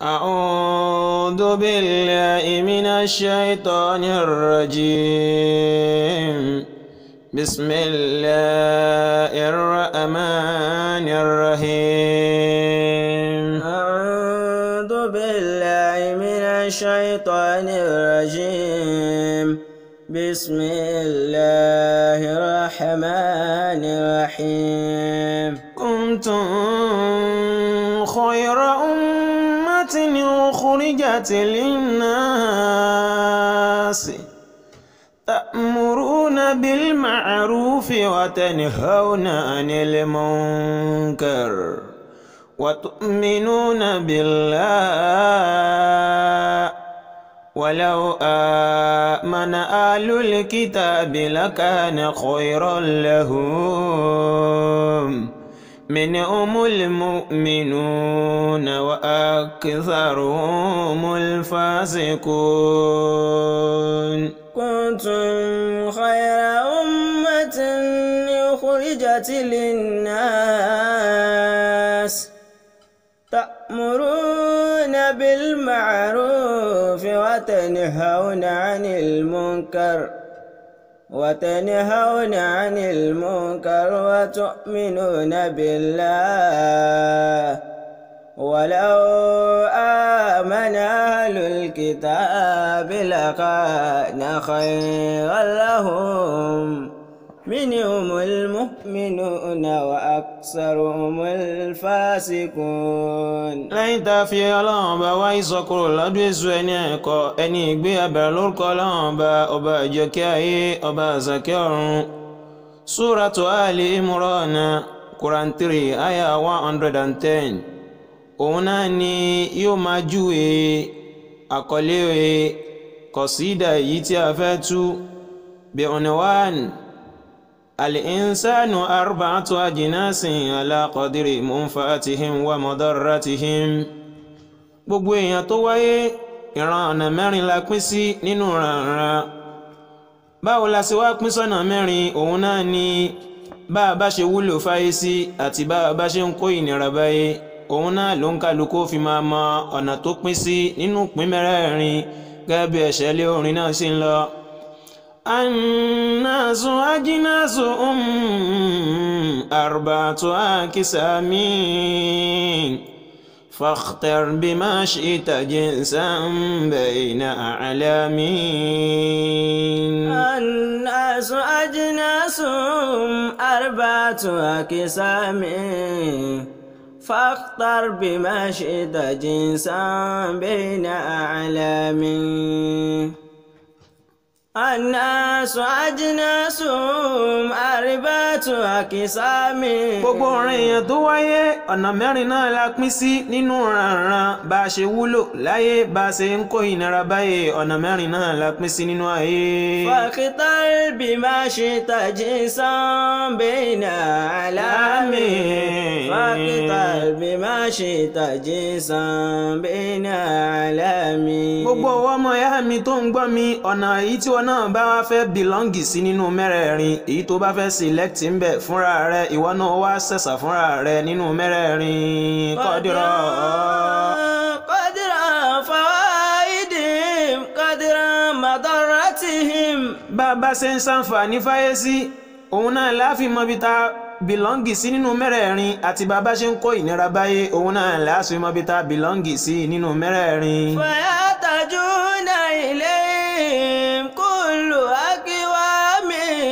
أعوذ بالله من الشيطان الرجيم بسم الله الرحمن الرحيم أعوذ بالله من الشيطان الرجيم بسم الله الرحمن الرحيم كنتم خير أمة أخرجت للناس تأمرون بالمعروف وتنهون عن المنكر وتؤمنون بالله ولو آمن أهل الكتاب لكان خيرا لهم منهم المؤمنون وأكثرهم الفاسقون كنتم خير أمة أخرجت للناس تأمرون بالمعروف وتنهون عن المنكر وتنهون عن المنكر وتؤمنون بالله ولو آمن أهل الكتاب لكان خيرا لهم منهم المؤمنون وأكثرهم الفاسقون lẹ́yìn tá a fi ọlọ́run ọba wá ìsọkúrò lọ́dún èso ẹni ẹ̀kọ́ ẹni ìgbé abẹ̀rẹ̀ lórúkọ ọlọ́run ọba ọba ìjọkẹ́ ayé ọba àzàkẹ́ ọ̀run súratu Ali Imran Quran three aya one hundred and ten òun náà ni yóò máa júwe àkọlé kọ̀sídà yìí tí a fẹ́ tú bí unwan. الإنسان أربعة أجناس على قدر منفعتهم ومضرتهم gbogbo èèyàn tó wáyé ìran ọ̀nà mẹ́rin la pín sí nínú ìrànran báwo la ṣe wá pín sọ́nà mẹ́rin òun náà ni bá a bá ṣe wúlò fáyé sí àti bá a bá ṣe ń kó ìnira báyé òun náà ló ń kálukú fi máa mọ ọ̀nà tó pín sí nínú ìpín mẹ́rẹ̀ẹ̀rin gẹ́gẹ́ bí ẹ̀ṣẹ̀ lé orin náà ṣe ń lọ. الناس أجناس أم أربعة أقسام فاختر بما شئت جنسا بين أعلامين الناس أجناس أربعة أقسام فاختر بما شئت جنسا بين أعلامين الناس أجناس أربعة أقسام gbogbo ọ̀ràn èèyàn tó wáyé ọ̀nà mẹ́rin náà la pín sí nínú rànran bá a ṣe wúlò láyé bá a ṣe ń kó ìnira báyé ọ̀nà mẹ́rin náà la pín sí nínú ayé. فاختر بما شئت جنسا بين أعلامين فاختر بما شئت جنسا بين أعلامين gbogbo ọwọ́ ọmọ ìyá mi tó ń gbọ́ mi ọ̀nà èyí tí wọn náà bá wá fẹ́ bìlọ́ǹgì sí nínú mẹ́rẹ̀ẹ̀rin èyí tó bá fẹ́ select ń bẹ̀ fúnra rẹ ìwọ náà wá ṣẹ̀ṣà fúnra rẹ nínú mẹ́rẹ̀ẹ̀rin kọ́dírọ̀. قدر فوائدهم قدر مضرتهم bá a bá ṣe ń ṣàǹfààní fáyé sí òun náà láàfin mọbi ta bìlọ́ǹgì sí nínú mẹ́rẹ̀ẹ̀rin àti bá a bá ṣe ń kó ìnira báyé òun náà láàfin mọbi ta bìlọ́ǹgì sí nínú mẹ́rẹ̀ẹ̀rin. فيحتاجون إليهم كل أقوام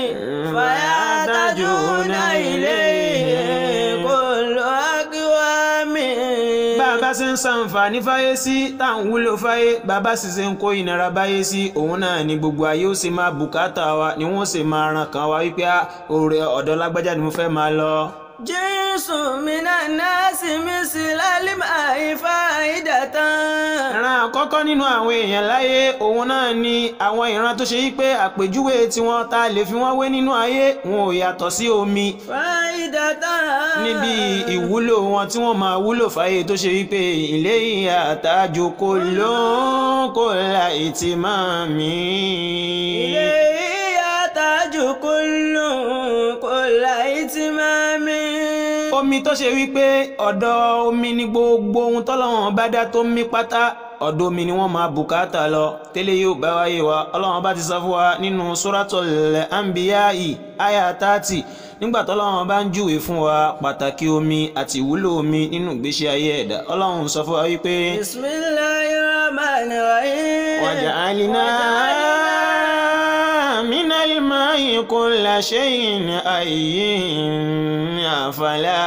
فيحتاجون إليهم كل أقوام bá a bá ṣe ń ṣàǹfààní fáyé sí tá à ń wúlò fáyé bá a bá sì ṣe ń kó ìnira báyé sí òun náà ni gbogbo ayé ó sì máa bùkátà wa ni wọ́n sì máa ran kan wa wípé òòrè ọ̀dọ̀ lágbájá ni mo fẹ́ máa lọ. جنس من الناس مثل الماء فائدة ìran àkọ́kọ́ nínú àwọn èèyàn láyé òun náà ni àwọn ìran tó ṣe yí pé àpèjúwe tiwọn tá a lè fi wọ́n wé nínú ayé wọn ò yàtọ̀ sí omi فائدة níbi ìwúlò wọn tí wọ́n máa wúlò fáyé tó ṣe wípé ilé ìyá àtàjò kò ló ń kò la ìtì máa mi. إليه يحتاج كل كل إتمام omi tó ṣe wípé ọ̀dọ̀ omi ni gbogbo ohun tọ́lọ́wọ́n bá dá tó mí pátá ọ̀dọ̀ omi ni wọ́n máa bùkátà lọ tẹ́lẹ̀ yóò bá wáyé wa ọlọ́wọ́n bá ti sọ fún wa nínú suratul anbiya'i aya tààtì nígbà tọ́lọ́wọ́n bá ń júwe fún wa pàtàkì omi àti ìwúlò omi nínú ìgbésí ayé ẹ̀dá ọlọ́run sọ fún wa wípé. bismillahir rahmanir rahim. waja'alna minal ma'i kulla shay'in hayyin afala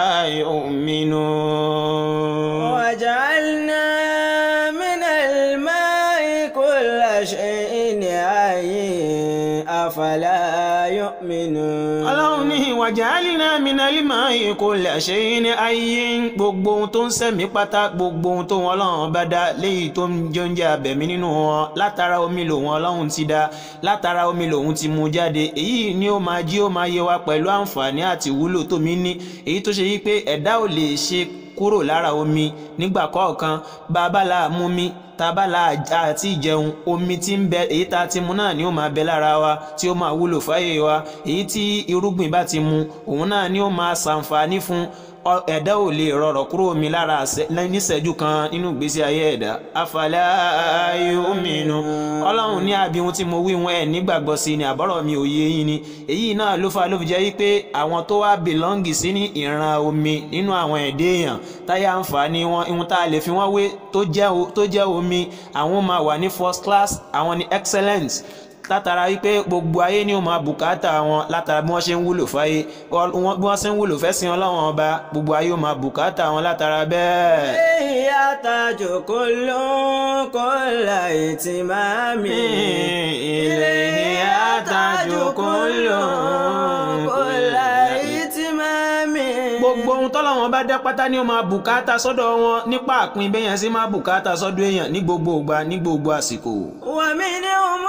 yu'minun. وجعلنا من الماء كل شيء حي أفلا يؤمنون ọlọ́run ní waja'alna minal ma'i kulla shay'in hayyin gbogbo ohun tó ń sẹ̀mí pátá gbogbo ohun tó wọn ọlọ́run bá dá léyìí tó ń jẹ oúnjẹ abẹ̀mí nínú wọn látara omi lòun ọlọ́run ti dá látara omi lòun ti mú jáde èyí ni ó máa jí ó máa yé wa pẹ̀lú àǹfààní àti ìwúlò tómi ní èyí tó ṣe yí pé ẹ̀dá ò lè ṣe kúrò lára omi nígbà kọ̀ọ̀kan bàbá la mú mi tábà la àti ìjẹun omi tí ń bẹ èyí tá a ti mu náà ni ó máa bẹ lára wa tí ó máa wúlò fáyé wa èyí tí irúgbìn bá ti mu òun náà ni ó máa ṣàǹfààní fún ọ- ẹ̀dá ò lè rọrọ̀ kúrò omi lára àṣẹ- níṣẹ́jú kan nínú ìgbésí ayé ẹ̀dá afala yu'minu ọlọ́run ní àbí ohun tí mo wí wọn ẹ̀ nígbàgbọ́ sí ni àbọ̀rọ̀ mi ò yé yín ni èyí náà ló fa ló fi jẹ́ wípé àwọn tó wá bìlọ́ǹgì sí ní ìran omi nínú àwọn ẹ̀dẹ́ èèyàn táyà àǹfààní wọn ihun tá a lè fi wọ́n wé tó jẹ́ o- tó jẹ́ omi àwọn máa wà ní first class àwọn ní excellence látara wípé gbogbo ayé ni ó máa bùkátà wọn látara bí wọ́n ṣe ń wúlò fáyé wọ́n- bí wọ́n ṣe ń wúlò fẹ́sìn ọlọ́wọ́n ọba gbogbo ayé ó máa bùkátà wọn látara bẹ́ẹ̀. إليه يحتاج كل كل اهتمام إليه يحتاج كل كل اهتمام gbogbo ohun tọ́lọ́wọ́n bá dá pátá ni ó máa bùkátà sọ́dọ̀ wọn nípa àpín bẹ́yẹn sí máa bùkátà sọ́dọ̀ èèyàn ní gbogbo ìgbà ní gbogbo àsìkò. ومنهم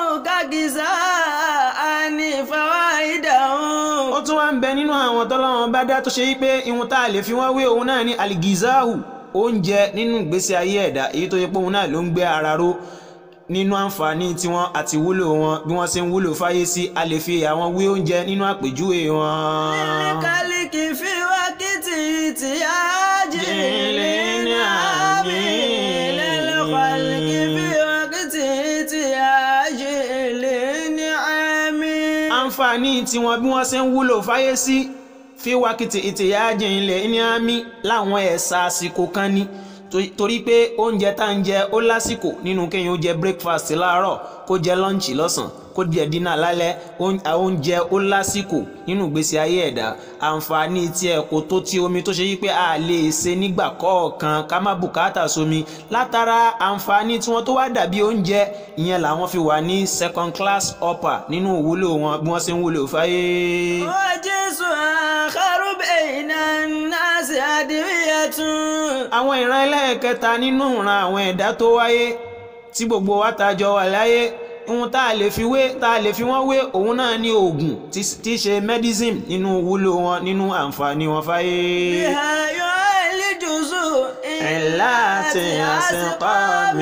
كجزاء فوائدهم ó tún wá ń bẹ nínú àwọn tọ́lọ́wọ́n bá dá tó ṣe wípé ihun tá a lè fi wọ́n wé òun náà ní aligizahu oúnjẹ nínú ìgbésí ayé ẹ̀dá èyí tó yẹ pé òun náà ló ń gbé ara ró nínú àǹfààní tiwọn àti wúlò wọn bí wọ́n ṣe ń wúlò fáyé sí a lè fi àwọn wé oúnjẹ nínú àpèjúwe wọn. للكلك في وقت احتياج للنعم للخلق في وقت احتياج للنعم àǹfààní tiwọn bí wọ́n ṣe ń wúlò fáyé sí fi wákìtì ìtìyájẹ ilẹ̀ ní àmì láwọn ẹ̀sà àsìkò kan ní To- torí pé oúnjẹ tá ń jẹ ó lásìkò nínú kéèyàn ó jẹ breakfast láàárọ̀ kó jẹ lọ́ǹchì lọ́sàn kó jẹ dínà lálẹ́ Oún- oúnjẹ ó lásìkò nínú ìgbésí ayé ẹ̀dá àǹfààní tiẹ̀ kò tó ti omi tó ṣe yí pé a lè ṣe nígbà kọ̀ọ̀kan ká má bùkátà sómi látara àǹfààní tí wọ́n tó wá dàbí oúnjẹ ìyẹn làwọn fi wà ní second class upper nínú ìwúlò wọn bí wọ́n ṣe ń wúlò fáyé. وجنس آخر بين الناس أدوية àwọn ìran ẹlẹ́ẹ̀kẹta nínú ìran àwọn ẹ̀dá tó wáyé tí gbogbo wa ta jọ wà láyé ohun tá a lè fi wé tá a lè fi wọ́n wé òun náà ní oògùn tí tí í ṣe medicine nínú wúlò wọn nínú àǹfààní wọn fáyé. بها يعالج سوء علات أسقام.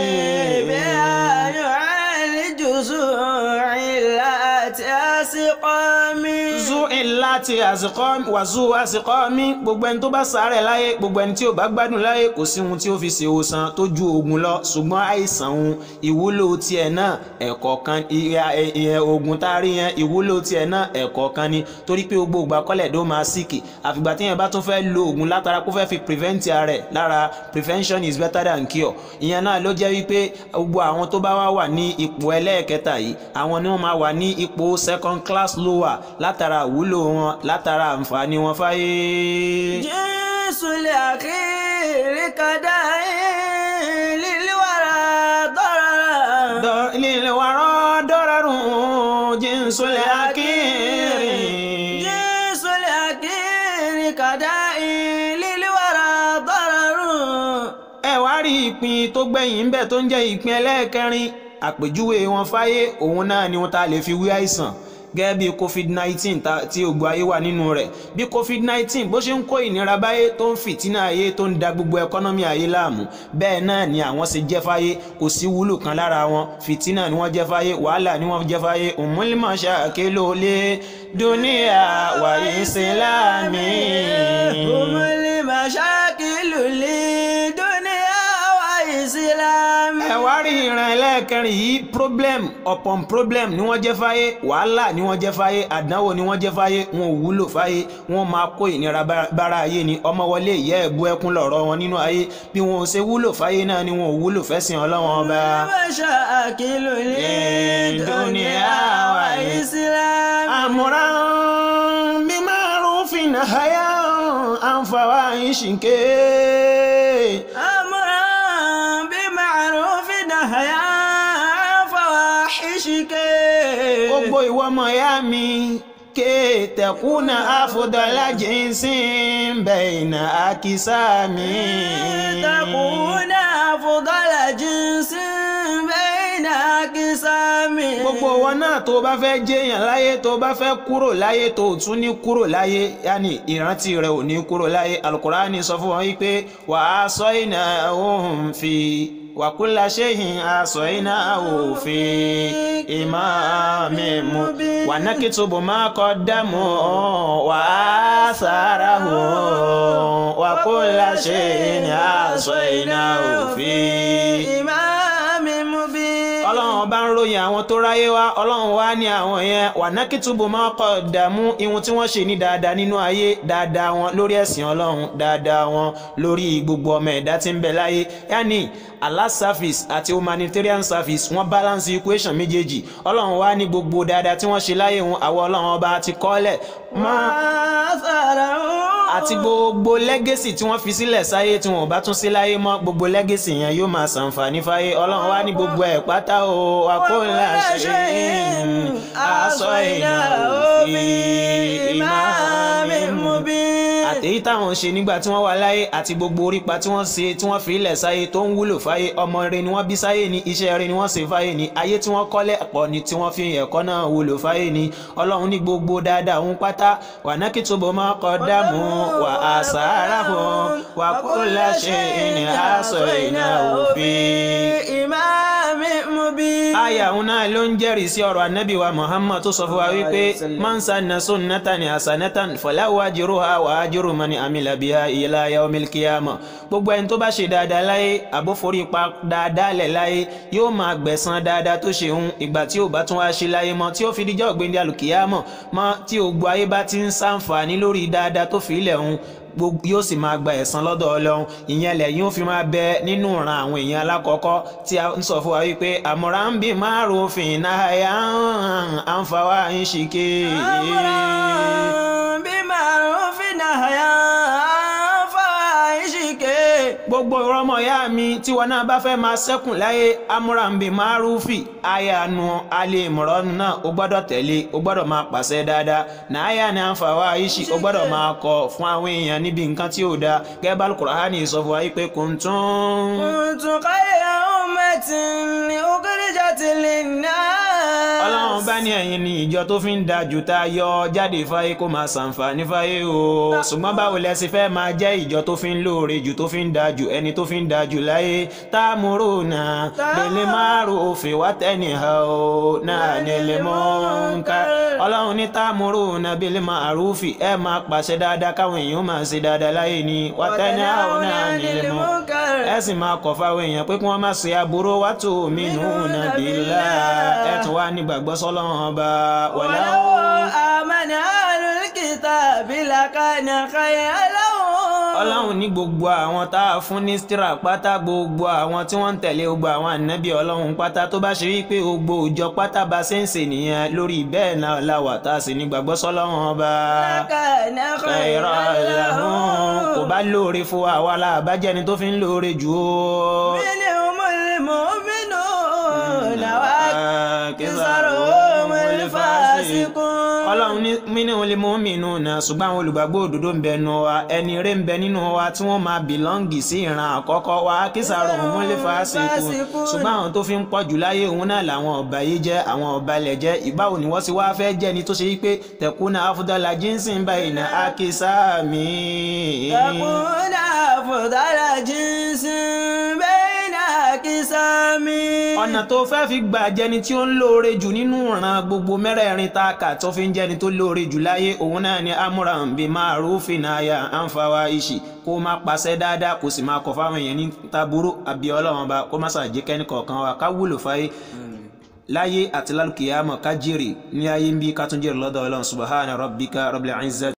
بها يعالج سوء علات أسقام zu láti àsìkò wàzú àsìkò mi gbogbo ẹni tó bá sàárẹ̀ láyé gbogbo ẹni tí ò bá gbádùn láyé kò sí ohun tí ó fi ṣe òsàn tó ju oògùn lọ ṣùgbọ́n àìsàn òun ìwúlò tiẹ̀ náà ẹ̀kọ́ kan ìyẹn oògùn tá a rí yẹn ìwúlò tiẹ̀ náà ẹ̀kọ́ kan ni torí pé gbogbo ìgbà kọ́lẹ̀ ló máa síkì àfìgbà tí yẹn bá tún fẹ́ lo oògùn látara kó fẹ́ fi prevent ara ẹ̀ lára prevention is better than cure ìyẹn náà ló jẹ́ wípé gbogbo àwọn tó bá wá wà ní ipò ẹlẹ́ẹ̀kẹta yìí àwọn ni wọ́n máa wà ní ipò second class lower látara ìwúlò wọn látara àǹfààní wọn fáyé. jésù lè àkírí kàdá líliwàrà dọ́rọ̀. líliwàrà dọ́rọ̀ jésù lè àkírí. jésù lè àkírí kàdá líliwàrà dọ́rọ̀. ẹ wá rí ìpín tó gbẹ̀yìn bẹ́ẹ̀ tó ń jẹ́ ìpín ẹlẹ́ẹ̀kẹrin àpèjúwe wọn fáyé òun náà ni wọn ta lè fi wí àìsàn gẹ́gẹ́ bí covid nineteen tí ògbó ayé wà nínú rẹ̀ bí covid nineteen bó ṣe ń kó ìnira báyé tó ń fìtínà ayé tó ń da gbogbo ẹkọ́nọ́mì ayé láàmú bẹ́ẹ̀ náà ni àwọn ṣe jẹ́ fáyé kò sí wúlò kan lára wọn fìtínà ni wọ́n jẹ́ fáyé wàhálà ni wọ́n jẹ́ fáyé òmùlímọ̀ ṣàkélò lé dúníà wà ìsìlámì. òmùlímọ̀ ṣàkélò lé dúníà wà ìsìlámì. ẹ wá rí ìran ẹlẹ́ẹ̀kẹrin yìí problem upon problem ni wọ́n jẹ́ fáyé wàhálà ni wọ́n jẹ́ fáyé àdánwò ni wọ́n jẹ́ fáyé wọn ò wúlò fáyé wọn máa kó ìnira bára ayé ni ọmọ wọlé ìyá ẹ̀bú ẹkún lọ̀rọ̀ wọn nínú ayé bí wọn ò ṣe wúlò fáyé náà ni wọn ò wúlò fẹ́sìn ọlọ́wọ́n ọba. Masha akilu li dunia wa islam. àmúra bí márùn-ún haya àǹfààwá ìṣìnkè. àmúra bí màrúfin nahya fawahishike. gbogbo ìwọ ọmọ ìyá mi ké tẹkúnà àfọdọlá jíǹsì bẹ̀yìnà àkísàmì. tẹkúnà àfọdọlá jíǹsì bẹ̀yìnà àkísàmì. gbogbo wọn náà tó bá fẹ́ jẹ́yàn láyé tó bá fẹ́ kúrò láyé tó tún ní kúrò láyé yáni ìrántí rẹ ò ní kúrò láyé alukurani sọ fún wọn wípé wàá sọ ìnà òun fi wàkúlà ṣéhìn aṣọ iná òfin ìmáàmì mu wànákìtùbù máa kọ́ dámú wà á sára hù wàkúlà ṣéhìn aṣọ iná òfin. ìmáàmì mu bí. ọlọ́run bá ń ròyìn àwọn tó ráyé wá ọlọ́run wá ní àwọn yẹn wànákìtùbù máa kọ́ dàmú ihun tí wọ́n ṣe ní dáadáa nínú ayé dáadáa wọn lórí ẹ̀sìn ọlọ́run dáadáa wọn lórí gbogbo ọmọ ẹ̀dá tí ń bẹ láyé yáni Allah service àti humanitarian service wọ́n balance equation méjèèjì ọlọ́run wá ní gbogbo dáadáa tí wọ́n ṣe láyé wọn àwọn ọlọ́run ọba ti kọ́lẹ̀ mọ́ àti gbogbo legacy tí wọ́n fi sílẹ̀ sáyé tí wọ́n bá tún sí láyé mọ́ gbogbo legacy yẹn yóò máa ṣàǹfààní fáyé ọlọ́run wá ní gbogbo ẹ̀ pátá o àkóńlá ṣe aṣọ èèyàn òfin ìmáàmì mubin àtèyí táwọn ṣe nígbà tí wọ́n wà láyé àti gbogbo orípa tí wọ́n ṣe tí wọ́n fi ilẹ̀ sáyé tó ń wúlò fáyé ọmọ rẹ ni wọ́n bí sáyé ni iṣẹ́ rẹ ni wọ́n ṣe fáyé ni ayé tí wọ́n kọ́lé pọ̀ ni tí wọ́n fi ẹ̀kọ́ náà wúlò fáyé ni ọlọ́run ní gbogbo dáadáa òun pátá wà náà kí tóbọ̀ máa kọ́ dààmú wà á sàárà fún wà kó láṣẹ ìní àṣọ ìná òfin. ìmáàmì mubin. àyà òun náà ló ń jẹ́rìí sí ọ̀rọ̀ anábì wa muhammad tó sọ fún wa wípé man sanna sunnatan hasanatan falahu ajruha wa ajru man amila biha ila yawmil qiyamah gbogbo ẹni tó bá ṣe dáadáa láyé àbóforí pa dáadáa lẹ̀ láyé yóò máa gbẹ̀san dáadáa tó ṣe ń ìgbà tí ò bá tún wá ṣe láyé mọ́ tí ó fi díjọ́ ògbéǹde alùkìyàmọ̀ mọ́ tí ògbó ayé bá ti ń ṣàǹfààní lórí dáadáa tó fi ilẹ̀ ń yóò sì máa gba ẹ̀san lọ́dọ̀ ọlọ́run ìyẹn lẹ́yìn ó fi máa bẹ nínú ìran àwọn èèyàn alákọ̀ọ́kọ́ tí a ń sọ fún wa wípé àmọ̀ra ń bí márùn-ún náà yà ń fa wá ń ṣìkè. àmọ̀ra bí márùn-ún náà yà ń fa wá ń ṣìkè. gbogbo ọmọ ìyá mi tí wọn náà bá fẹ́ máa ṣẹ́kùn láyé amúràǹbì márùfì àyànú alẹ́ ìmọ̀ràn náà ó gbọ́dọ̀ tẹ̀lé ó gbọ́dọ̀ máa pàṣẹ dáadáa náà ní àǹfààní àìṣì ó gbọ́dọ̀ máa kọ̀ fún àwọn èèyàn níbi nǹkan tí ò dáa gẹ́gẹ́ bá Al-Qur'ani sọ fún wa pé kuntum. kuntum khayra ummatin ukhrijat lin-nas. ọlọ́run bá ní ẹ̀yin ni ìjọ tó fi ń da jù tá a yọ jáde fáyé kó máa ṣàǹfààní fáyé o ṣùgbọ́n báwo lẹ sì fẹ́ máa jẹ́ ìjọ tó fi ń lóore jù tó fi ń da jù ẹni tó fi ń da jù láyé ta'muruna bil ma'rufi wa tanhauna 'anil munkar ọlọ́run ní ta'muruna bil ma'rufi ẹ máa pàṣẹ dáadáa káwọn èèyàn máa ṣe dáadáa láyé ni wa tanhauna 'anil munkar ẹ sì máa kọ̀ fáwọn èèyàn pé kí wọ́n má ṣe aburú wa tu'minuna billah ẹ tún wá nígbàgbọ́ sọ́lọ́run ọba walau amana ahlul kitabi lakana khayran lahum ọlọ́run ní gbogbo àwọn tá a fún ní stira pátá gbogbo àwọn tí wọ́n ń tẹ̀lé gbogbo àwọn ànábì ọlọ́run pátá tó bá ṣe rí pé gbogbo òjọ pátá bá ṣe ń ṣe nìyẹn lórí bẹ́ẹ̀ náà la wà tá a sì ní gbàgbọ́ sọ́lọ́run ọba. khayran lahum kò bá lóore fún wa àwa la àbájẹ́ni tó fi ń lóore jù ó. minhumul mu'minuna wa aktharuhumul fasiqun. ọlọ́run ní minhumul humul mu'minuna ṣùgbọ́n àwọn olùgbàgbọ́ òdodo ń bẹ nù wa ẹni rẹ̀ ń bẹ nínú wa tí wọ́n máa bìlọ́ǹgì sí ìran àkọ́kọ́ wa akísàrò humul fasiqun ṣùgbọ́n àwọn tó fi ń pọ̀ jù láyé òun náà làwọn ọba yìí jẹ́ àwọn ọba ilẹ̀ jẹ́ ìbáwo ni wọ́n sì wá fẹ́ jẹ́ ni tó ṣe wípé tẹ̀kúnà afdala jinsin bayna akisami. tẹ̀kúnà afdala jinsin bayna akisami. ọ̀nà tó fẹ́ fi gbà jẹni tí ó ń lóore jù nínú ìran gbogbo mẹ́rẹ̀ẹ̀rin tá a kà tó fi ń jẹni tó lóore jù láyé òun náà ni amúran bí ma'rufin aya àǹfààwá ìṣì kó má pàṣẹ dáadáa kó sì máa kọ̀ fáwọn èèyàn ní taburú àbí ọlọ́run bá kó má ṣàjẹ́ kẹ́ni kọ̀ọ̀kan wa ká wúlò fáyé láyé àti lálùkìyàmọ̀ ká jèrè ní ayé ń bí ká tún jèrè lọ́dọ̀ ọlọ́run subhana rabbika rabbil izzati.